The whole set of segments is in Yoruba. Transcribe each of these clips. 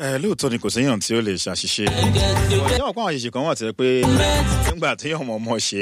ẹ lóòótọ́ ni kò séèyàn tí ó lè ṣàṣìṣe ọ̀jọ́ ọ̀pọ̀ àwọn àṣìṣe kan wà tẹ́ pé nígbà tí ọmọ ọmọ ṣe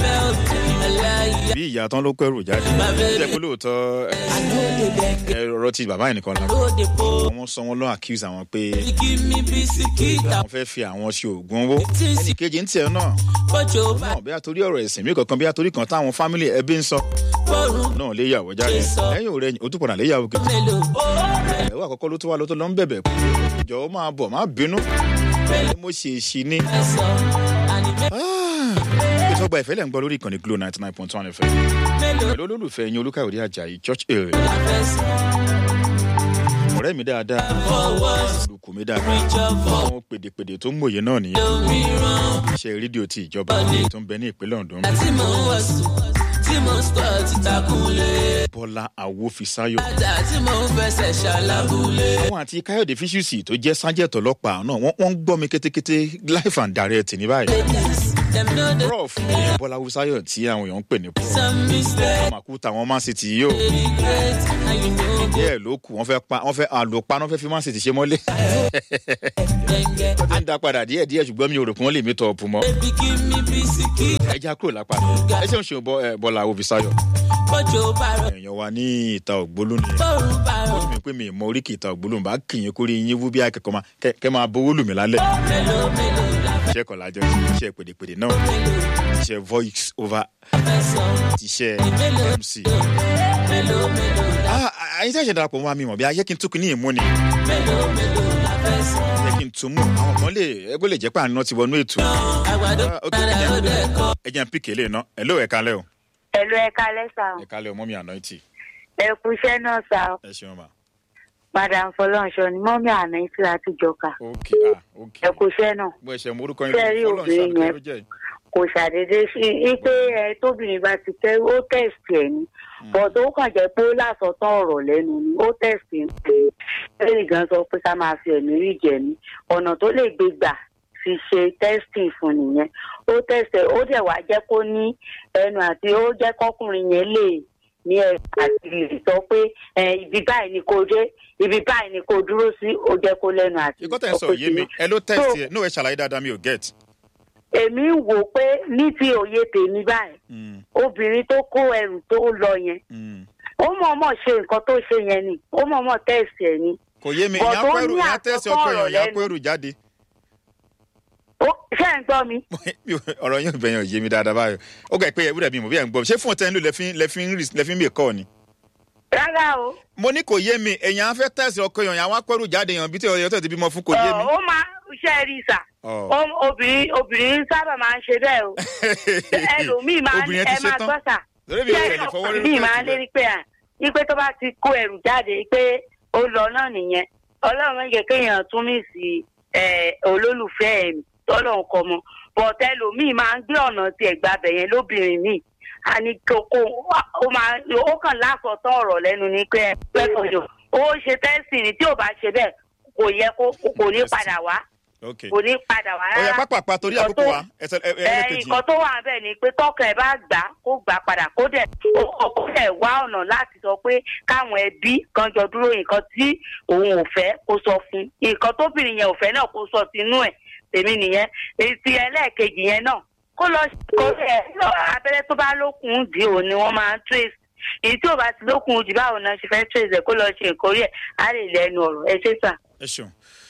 bí ìyá tán ló kẹrù jáde jẹ́ pé lóòótọ́ ẹ ọ̀rọ̀ ti bàbá yìí nìkan lágbó wọ́n sọ wọ́n lọ́ accuse àwọn pé àwọn fẹ́ fi àwọn ṣe oògùn owó ẹnì kejì ń tiẹ̀ náà náà bí a torí ọ̀rọ̀ ẹ̀sìn mi kankan bí a torí kan táwọn fámìlì ẹbí ń sọ náà lé yàwó jáde lẹ́yìn òrẹ́yìn ó tún padà lé yàwó kejì ẹ̀wọ́ àkọ́kọ́ ló tó wá ló tó lọ ń bẹ̀bẹ̀ jọ̀wọ́ máa bọ̀ má bínú mo ṣe èṣì ni. ìtọ́gba ìfẹ́ lẹ̀ ń gbọ́ lórí ìkànnì glo ninety nine point one fm pẹ̀lú olólùfẹ́ yín olúkàwé ajayi church hill ọ̀rẹ́ mi dáadáa olùkù mi dáadáa àwọn pèdèpèdè tó ń mòye náà nìyẹn iṣẹ́ rédíò ti ìjọba tó ń bẹ ní ìpínlẹ̀ ondo tí mo ń sọ ti takunlé. bọ́lá awófisáyò. ajá tí mo ń fẹsẹ̀ ṣàlàbulé. àwọn àti káyọ̀dé fíṣùsì tó jẹ́ sájẹ̀tọ̀ ọlọ́pàá náà wọ́n ń gbọ́ mi kétékété life and direct ní báyìí. prof ìyẹn bọ́lá awófisáyò tí àwọn èèyàn ń pè ní prof. àmàkúta wọn man city yìí o. díẹ̀ ló kù wọ́n fẹ́ pa wọ́n fẹ́ àlòpá wọ́n fẹ́ fi man city ṣe mọ́lé. wọ́n ti ń da padà díẹ̀ díẹ̀ ṣùgbọ́n mi ò rò pé wọ́n lè mi tọ̀ ọ̀pù mọ́. ẹ já kúrò lápá ẹ ṣe ń ṣe bọ́lá awófisáyò èèyàn wa ní ìta ògbólú ni ó ní mi pé mi mọ oríkì ìta ògbólú bá kìyìn kórè yín wú bí akẹ́kọ̀ọ́ máa kẹ́ máa bówó lù mí lálẹ́. iṣẹ́ kan lájọ iṣẹ́ pèdèpèdè náà iṣẹ́ voice over iṣẹ́ mc. àyìn tí a ṣe darapọ̀ mọ́ mi mọ̀ bí ayé kí n tún kí ní ìmú ni. ayé kí n tún mú àwọn kan lè ẹgbẹ́ lè jẹ́ pé àná ti wọnú ètò. ẹ jẹ́ n píkè lè ná ẹ̀ ló ẹ̀ka lẹ́ o ẹ̀lú ẹ̀ka lẹ́sà. ẹ̀ka lẹ́ ọmọ mi àná ìtì. ẹ kú iṣẹ́ náà sá. ẹ ṣeun ma. madam fọlọ́nṣọ ni mọ́mí àná ìtì láti jọka. ok ah ok. ẹ kú iṣẹ́ náà. bó ẹ ṣe mú orúkọ yín Ṣé rí obìnrin yẹn? kò ṣàdédé sí i pé ẹ tóbìnrin bá ti tẹ ó tẹ̀sì ẹ̀ ni bọ̀dọ̀ ó kàn jẹ́ pé ó lásọtán ọ̀rọ̀ lẹ́nu ni ó tẹ̀sì ẹ̀ lẹ́yìn gan sọ pé ká máa fi ẹ̀mí rí jẹ ni ọ̀nà tó lè gbé gbà fi ṣe testing fún nìyẹn ó tẹ̀sẹ̀ ó dẹ̀ wá jẹ́ kó ní ẹnu àti ó jẹ́ kọkùnrin yẹn lè ní ẹ àti lè sọ pé ibi báyìí ni kò dé ibi báyìí ni kò dúró sí ó jẹ́ kó lẹ́nu àti ìkọ́ tẹ̀ ń sọ yé mi ẹ ló tẹ̀sí ẹ náà ẹ ṣàlàyé dáadáa mi ò get. èmi ń wò pé ní ti òye tèmi báyìí obìnrin tó kó ẹrù tó lọ yẹn ó mọ̀ọ́mọ̀ ṣe nǹkan tó ṣe yẹn ni ó mọ̀ọ́mọ̀ tẹ̀sí ẹ̀ ni. kò yé mi Bọ̀ ìyá tó pẹ́rù ní ìyá tẹ̀sí ọkọ àkọ́kọ́ èèyàn ìyá ọ̀rọ̀ pẹ́rù jáde. Ó, ṣé ẹ̀ ń gbọ́ mi. Mi ò- ọ̀rọ̀ yín ò bẹ̀yàn ò yé mi dáadáa báyọ̀ ó gbà pé ewúrẹ́ mi mọ̀ bí ẹ̀ ń gbọ́ ṣé fún ọ̀tẹ́ ń lò lẹ́fín lẹ́fín rì- lẹ́fín mi kọ́ ni. rárá o. mo ní kò yé mi èèyàn á fẹ́ tẹ̀sí ọkọ èèyàn ìyá wá pẹ́rù jáde èèyàn bí tí ọ̀yọ́ tẹ̀ ti bímọ fún kò yé mi. Ọ̀, ó máa ṣe rí sà. Ọ̀. Ó- obìnrin obìnrin sábà máa ń ṣe bẹ́ẹ̀ o. ẹlòmíì máa ń Obìnrin yẹn ti ẹ máa ṣetán. gbọ́ sà. Torí mi ò Ṣé tẹ̀lé fọwọ́ lórí ọkùnrin máa ń tẹ̀sí lérí pé à ipe tó bá ti kó ẹrù jáde pé ó lọ náà nìyẹn ọlọ́run méje kéèyàn tún mí sí ẹ, olólùfẹ́ ẹ̀ tọ́lọ́run kọ mọ́ bọ̀tẹ́ ẹlòmíì máa ń gbé ọ̀nà tiẹ̀ gbabẹ̀ yẹn lóbìnrin míì a ní kókó ó máa ó kàn lásọtán ọ̀rọ̀ lẹ́nu ní pé ẹ pẹ́kọ̀ọ́ ó ṣe tẹ́sì ni tí ò bá ṣe bẹ́ẹ̀ kò yẹ kó kò ní padà wá ok kò ní padà wá ọ̀yà rárá pápápá torí Nǹkan àkókò tó- wa ẹsẹ̀ ẹ ẹ ẹ ẹlẹ́kejì. nǹkan tó wà bẹ́ẹ̀ ni pé tọkàn ẹ bá gbà á, kó gbà padà kó dẹ̀ ó kó dẹ̀ wá ọ̀nà láti sọ pé káwọn ẹbí kan jọ dúró nǹkan tí òun ò fẹ́ kó sọ fún nǹkan tóbìnrin yẹn ò fẹ́ náà kó sọ sínú ẹ̀ tèmi nìyẹn èsì ẹlẹ́ẹ̀kejì yẹn náà kó lọ kó ẹ lọ abẹ́rẹ́ tó bá lókun dì ò ní wọ́n máa ń trace èyí tí ò bá ti lókun dì báwo náà ṣe fẹ́ trace ẹ̀ kó lọ ṣe nǹkan orí ẹ̀ á lè lẹ́nu ọ̀rọ̀ ẹ ṣé sà. ẹ ṣeun.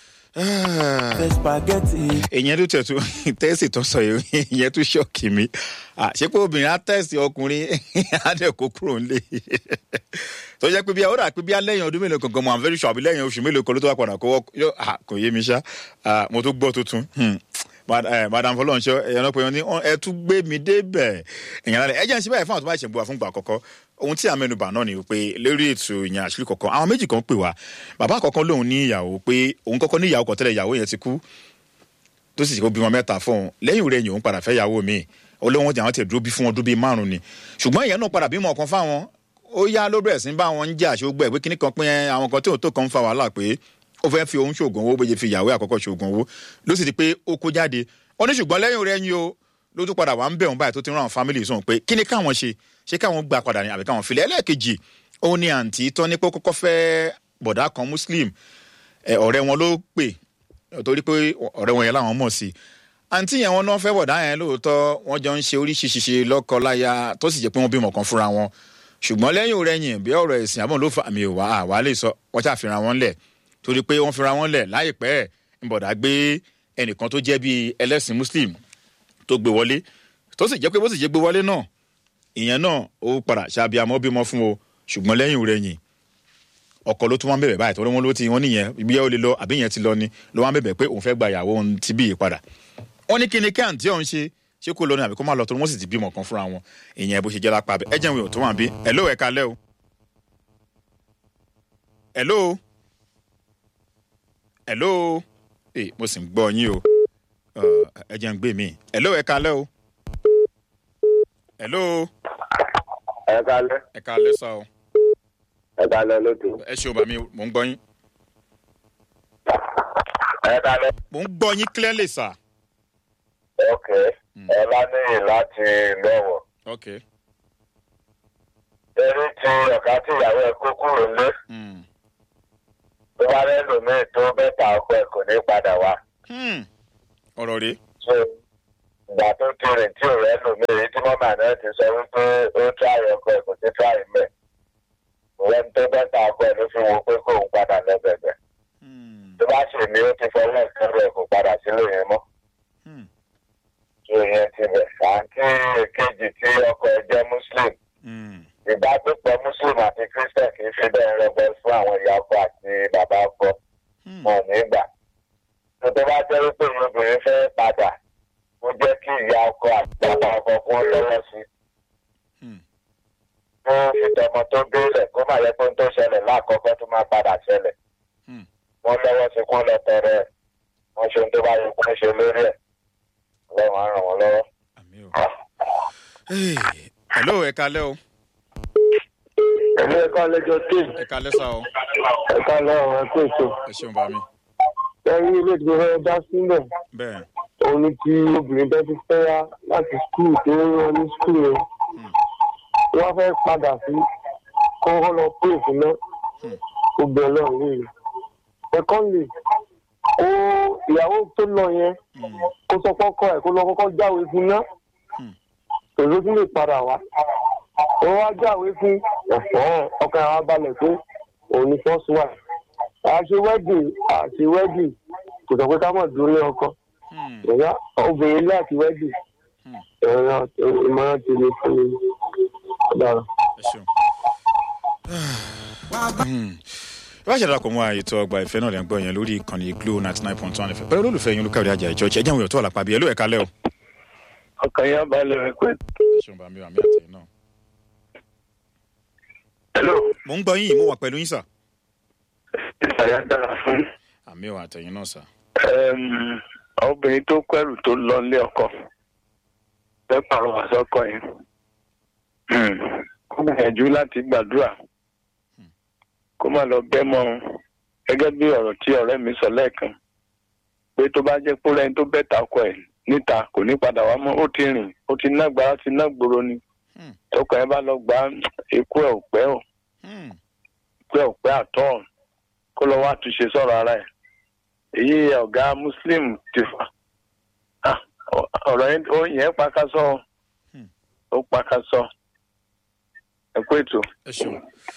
spaghetti. ìyẹn tó tẹ̀tù tẹ́sì tó sọ yìí ìyẹn tó ṣọ́ọ̀kì mi Ah, ṣé pé obìnrin á tẹ̀sì ọkùnrin á dẹ̀ kó kúrò ńlẹ̀ tó jẹ́ pé bí ó rà pé bí alẹ́yìn ọdún mélòó kankan mo am very sure àbí lẹ́yìn oṣù mélòó kan ló tó wà padà kó wọ́ yóò ah, kò yé mi ṣá Ah, mo tó gbọ́ tuntun Hmm. Mad- eh, madam fọlọ́nṣọ́ ẹ̀yàn náà pé wọ́n ní "Ọ́n, ẹ tún gbé mi débẹ̀ ẹ̀yàn lálẹ́ ẹ jẹ́ ń ṣe báyìí fún àwọn tó bá ṣe ń bọ̀ wá fún ìgbà àkọ́kọ́ ohun tí àmẹnubà náà ni pé lórí ètò ìyẹn àṣírí kọ̀ọ̀kan àwọn méjì kan pè wá bàbá àkọ́kọ́ lòun ní ìyàwó pé òun kọ́kọ́ ní ìyàwó kan tẹ́lẹ̀ ìyàwó yẹn ti kú tó sì ṣe kó bímọ mẹ́ta fún un lẹ́yìn rẹ̀ yìí òun padà fẹ́ yàwó mi olóhùn ọjà wọn ti dúró bí fún ọdún bíi márùn ni ṣùgbọ́n ìyẹn náà padà bímọ kan fáwọn ó yá ló bẹ̀rẹ̀ sí bá wọn ń jà ṣògbẹ́ pé kíní kan pín ẹ àwọn kan tí òun tó kan ń fa wàhálà pé ó fẹ́ fi òun ṣoògùn owó bóyá fi ìyàwó àkọ́kọ́ ṣoògùn owó ló sì di pé ó kó jáde ó ní ṣùgbọ́n lẹ́yìn rẹ̀ yìí o ló tún padà wà ń bẹ̀ wọn báyìí tó ti rán àwọn fámìlì sóhun pé kíní káwọn ṣe ṣé káwọn gbà padà ní àbí káwọn filẹ̀ ẹlẹ́ẹ̀kejì òun ni àǹtí tọ́ ní pé ó kọ́kọ́ fẹ́ bọ̀dá kan muslim ẹ, ọ̀rẹ́ wọn ló pè torí pé ọ̀rẹ́ wọn yẹn làwọn mọ̀ sí àǹtí yẹn wọn náà fẹ́ bọ̀dá yẹn lóòótọ́ wọ́n jọ ń ṣe oríṣiríṣi lọ́kọ láya tó sì jẹ́ pé wọ́n bímọ kan fúnra wọn ṣùgbọ́n lẹ́yìn òrẹ́yìn bí ọ̀rọ̀ ẹ̀sìn àbọ̀n ló fa àmì ìwà àwa lè sọ wọ́n ṣàfihàn wọn lẹ̀ torí pé wọ́n fira wọn lẹ̀ láìpẹ́ ìbọ̀dà gbé ẹnìkan tó jẹ́ bíi ẹlẹ́sìn muslim tó gbé wọlé tó sì jẹ́ pé bó sì jẹ́ gbé wọlé náà ìyẹn náà ó padà ṣàbíamọ́ bímọ fún o ṣùgbọ́n lẹ́yìn òrẹ́yìn ọkọ ló tún wọn bẹ̀bẹ̀ báyìí torí wọn ló ti wọn nìyẹn ibi yẹn ó lè lọ àbí yẹn ti lọ ni ló wọn bẹ̀bẹ̀ pé òun fẹ́ gba ìyàwó òun ti bí yìí padà wọn ní kí ni kí àǹtí ọ̀hún ṣe ṣé kó lọ ní àbí kó má lọ torí wọn sì ti bímọ kan fúnra wọn ìyẹn bó ṣe jẹ́ lápá bẹ́ẹ̀ ẹ jẹ́ ìwé tó wà bí ẹ̀ ló ẹ̀ka lẹ́ o. hello hello ee mo sì ń gbọ́ yín o ẹ jẹ́ ń gbé mi hello ẹ̀ka lẹ́ o hello ẹ kalẹ ẹ̀ka lẹ́ sá o ẹ kalẹ lóto ẹ ṣe o bàmí mò ń gbọ́ yín ẹ kalẹ. mò ń gbọ́ yín clearly sir. ok ẹ bá níyì láti lọ́wọ́ ok eré tí ọ̀gá tí ìyàwó ẹ̀ kó kúrò lé mm. tó bá lẹ́lòmíì tó bẹ́tà ọkọ ẹ̀ kò ní padà wá. hmm. ọ̀rọ̀ rèé so ìgbà tó ti rìn tí ò rẹ́lòmíì èyí tí mọ́mà náà ti sọ wípé ó tíráyì ọkọ ẹ̀ kò sí tíráyì mẹ́ ìwọ́n tó bẹ́tà ọkọ ẹ̀ ló fi wo pé kóun padà lọ́bẹ̀bẹ̀ Hmm. tó bá sì ní ó ti fọwọ́ ẹ̀kẹ́rù ẹ̀ kò padà sílé yẹn mọ́. Hmm. so ìyẹn ti bẹ̀ àǹtí èkejì tí ọkọ ẹ̀ jẹ́ muslim Hmm. ìbágbépọ̀ muslim àti christian kì í fi bẹ́ẹ̀ rẹgbẹ fún àwọn ìyá ọkọ àti bàbá ọkọ Hmm. wọn ní gbà. tó tó bá jẹ́ wípé ìwé obìnrin fẹ́ padà ó jẹ́ kí ìyá ọkọ àti bàbá ọkọ kún lọ́wọ́ sí i. Hmm. kó fi tọmọ tó bílẹ̀ kó má yẹ kó ń tó ṣẹlẹ̀ láàkọ́kọ́ tó máa padà ṣẹlẹ̀. Hmm. wọ́n lọ́wọ́ sí kún lọ tọrẹ ẹ̀ wọ́n ṣe ohun tó bá yẹ kó ń ṣe lórí ẹ̀ ọlọ́run á ràn wọ́n lọ́wọ́. àmì o. Hey. hello ẹ̀ka lẹ́ o ẹ̀mí ẹ̀ka lẹ́jọ́ tíì ẹ̀ka lẹ́ sá o ẹ̀ka lọ́wọ́ ẹ̀kú ètò ẹ ṣeun bàmí ẹ̀rí ilé ìgbé fẹ́ dá sílẹ̀ bẹ́ẹ̀ òun ni tí obìnrin bẹ́ẹ̀ ti fẹ́ yá láti skul tó ń rán ní skul yẹn wọ́n fẹ́ padà sí kọ́kọ́ lọ pé ìfúnná Hmm. obìnrin náà léèrè secondly ó ìyàwó tó lọ yẹn Hmm. kó sọ kọ́kọ́ ẹ̀ kó lọ kọ́kọ́ jáwé fún ná Hmm. èrò tún lè padà wá ó wá jáwé fún ẹ̀fọ́ ọkàn àwọn abalẹ̀ pé òun ni first wife àṣe wedding àṣe wedding kò sọ pé ká mọ̀ dúró ní ọkọ Hmm. ìyá obìnrin láti wedding Hmm. ẹ̀rọ ìmọ̀ràn tèmi fún mi ọ̀daràn. ẹ ṣeun. Hmm. bá a ṣe darapọ̀ mọ́ ètò ọgbà ìfẹ́ náà lẹ́ ń gbọ́ yẹn lórí ìkànnì glo ninety nine point one fm pẹ̀lú olólùfẹ́ yín olùkàwé ajá ìjọ́jẹ́ ẹ̀jẹ̀ àwọn èèyàn tó wà lápá bíi hello ẹ̀ka lẹ́ o ọkàn yẹn balẹ̀ rẹ̀ pé. ẹ ṣeun bàmí àmì àtẹ̀yìn náà. hello mò ń gbọ́ yín mo wà pẹ̀lú yín sà ìsàyà dára fún àmì ò àtẹ̀yìn náà sà. obìnrin tó kẹrù tó lọ lé ọkọ fẹ́ pàrọwà sọ́kọ yẹn kó gbìyànjú láti gbàdúrà kó má lọ bẹ́ mọ́ ọn gẹ́gẹ́ bí ọ̀rọ̀ tí ọ̀rẹ́ mi sọ lẹ́ẹ̀kan pé tó bá jẹ́ pé lẹ́yìn tó bẹ́ẹ̀ ta ọkọ ẹ̀ níta kò ní padà wá mọ́ ó ti rìn ó ti ná gbára ó ti ná gbòòrò ni Hmm. tọkọ ẹ bá lọ gbá ikú ẹ ò pẹ́ ò Hmm. pé ọ̀pẹ́ àtọ́ kó lọ wá túnṣe sọ̀rọ̀ ara ẹ̀ èyí ọ̀gá muslim ti fà Ah, ọ- ọ̀rọ̀ yẹn ó yẹn pakasọ Hmm. ó pakasọ ẹ kú ètò. ẹ ṣeun.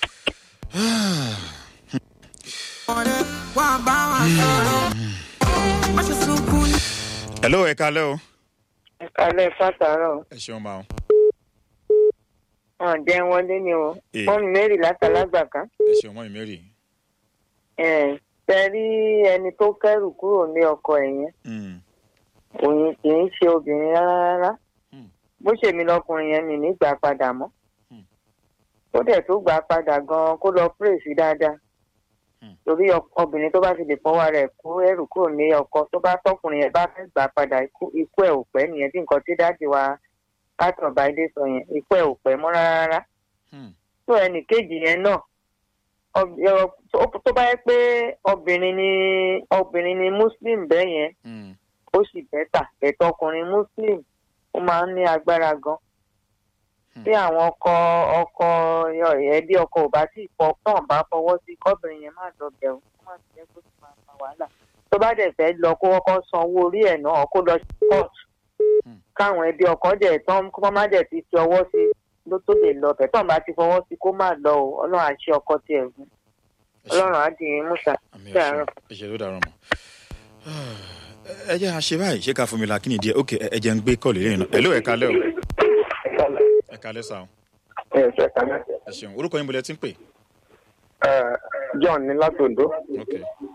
wà bá wa sọ̀rọ̀ má ṣe sunkún ní. hello ẹ̀ka lẹ́ o alẹ́ fàtàrọ̀ ẹ ṣeun máa wọn jẹ́ wọlé ni o Ee. fóònù mary látàlágbà kan ẹ ṣeun mọ́ ìmẹ́rì. tẹ rí ẹni tó kẹ́rù kúrò ní ọkọ ẹ̀ yẹn Hmm. òun kì í ṣe obìnrin rárá rárá Hmm. bó ṣe mi lọkùnrin yẹn mi nígbà padà mọ́ Hmm. ó dẹ̀ tó gbà padà gan-an kó lọ pray sí dáadáa Hmm. torí ọ- obìnrin tó bá fi lè fọwọ́ rẹ̀ kó ẹrù kúrò ní ọkọ tó bá tọkùnrin yẹn bá fẹ́ gbà padà ikú ikú ẹ̀ ò pẹ́ nìyẹn bí nǹkan tí dáàdì wa pátọ̀ báyìí sọ yẹn ikú ẹ̀ ò pẹ́ mọ́ rárá rárá Hmm. tó ẹnì kejì yẹn náà ob- ẹ- tó- tó bá yẹ pé obìnrin ni obìnrin ni muslim bẹ́ẹ̀ yẹn Hmm. ó sì bẹ́tà bẹ́tà ọkùnrin muslim ó máa ń ní agbára gan. Hmm. bí àwọn ọkọ ọkọ ẹbí ọkọ ò bá sì fọ tán bá fọwọ́ sí kọ́bìnrin yẹn má lọ bẹ̀rù kó má sì jẹ́ kó sì máa fa wàhálà. tó tó bá dẹ̀ fẹ́ lọ kó kọ́kọ́ san owó orí ẹ̀ náà kó lọ sí court Hmm. káwọn ẹbí ọkọ dẹ̀ tán kó má dẹ̀ ti fi ọwọ́ sí ló tó lè lọ bẹ̀ tán bá ti fọwọ́ sí kó má lọ o ọlọ́run àṣẹ ọkọ tiẹ̀ gùn ẹ ṣeun. ọlọ́run á dì í mùsà àmì sí àárọ̀. ẹ̀ṣẹ̀ ẹ̀ṣẹ̀ ló dàrọ̀ mọ́. ẹ jẹ́ àṣẹ báyìí ṣé ká fún mi la kí ni díẹ̀ ok ẹ jẹ́ ń gbé kọ́ọ̀lù lẹ́yìn náà ẹ̀ló ẹ̀ kalẹ́ o ẹ̀ kalẹ́ sá o ẹ ṣe kálẹ̀. ẹ ṣeun orúkọ yín bolẹ̀ tí ń pè john ní látòǹdó. ok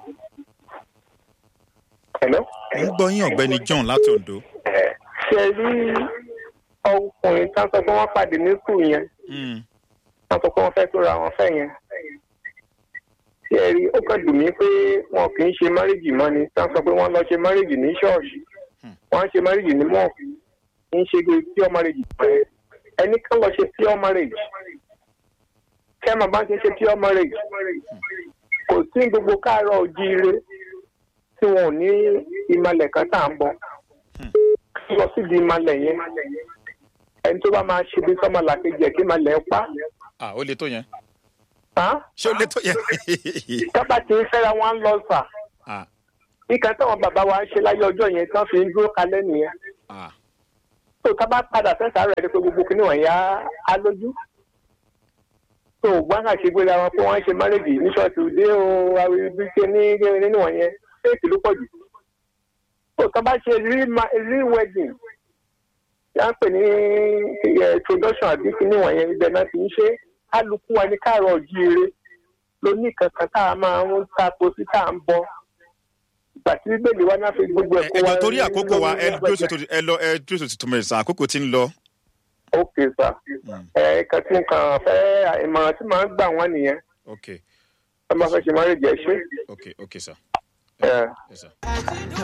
hello. ń gbọ́ yín ọ̀gbẹ́ni john láti ondo ṣe rí ọkùnrin tí wọ́n sọ pé wọ́n pàdé ní skul yẹn Hmm, wọ́n sọ pé wọ́n fẹ́ tóra wọn fẹ́ yẹn. ṣé ẹ rí ó kàn dùn mí pé wọn kì í ṣe márìjì mọ́ ni tí wọ́n sọ pé wọ́n lọ ṣe márìjì ní ṣọ́ọ̀ṣì Hmm. wọ́n ṣe márìjì ní mọ́ọ̀ kì í ṣe pure marriage pẹ́ ẹni kan lọ ṣe pure marriage kẹ́mà bá ń ṣe ṣe pure marriage kò sí gbogbo káàárọ̀ ojíire tí wọn ò ní ìmàlẹ̀ kan tá à ń bọ̀ lọ síbi ìmàlẹ̀ yẹn ẹni tó bá máa ṣe bí sọ́mọlà kejì ẹ̀ kí ìmàlẹ̀ pa ah ó le tó yẹn á ṣé ó le tó yẹn kábà tí ń fẹ́ra wọn lọ sà ah nǹkan táwọn bàbá wa ṣe láyé ọjọ́ yẹn tán fi ń dúró kalẹ̀ nìyẹn ah tó ká bá padà fẹ́sà rẹ̀ pé gbogbo kìnìún wọ̀nyí á á lójú tó gbọ́n kà ṣe gbéra wọn pé wọ́n ṣe márèjì ní ṣọ́ọ̀ṣì dé o àwọn ibi ṣe ní nínú wọ̀nyẹn ṣéèkì ló pọ̀ jù tó ká bá ṣe rí wedding yà ń pè ní ẹ, introduction àbí kìnìún wọ̀nyẹn ibẹ̀ náà ti ń ṣe kálukú wa ní káàárọ̀ jíire lóní kankan tá a máa ń tako sí tá à ń bọ ìgbà tí bíbélì wa náà fi gbogbo ẹ ẹ̀kọ́ wa ẹjọ torí àkókò wa ẹ dúró lórí sí ẹ lọ ẹ dúró sí tuntun mẹ́rin sàn àkókò tí ń lọ ok sir Hmm, ẹ kan tí nǹkan fẹ́ ìmọ̀ràn tí màá gbà wọ́n nìyẹn ok ẹ máa fẹ́ ṣe máa rí jẹ́ ṣé. ok ok sir ẹ. yes sir.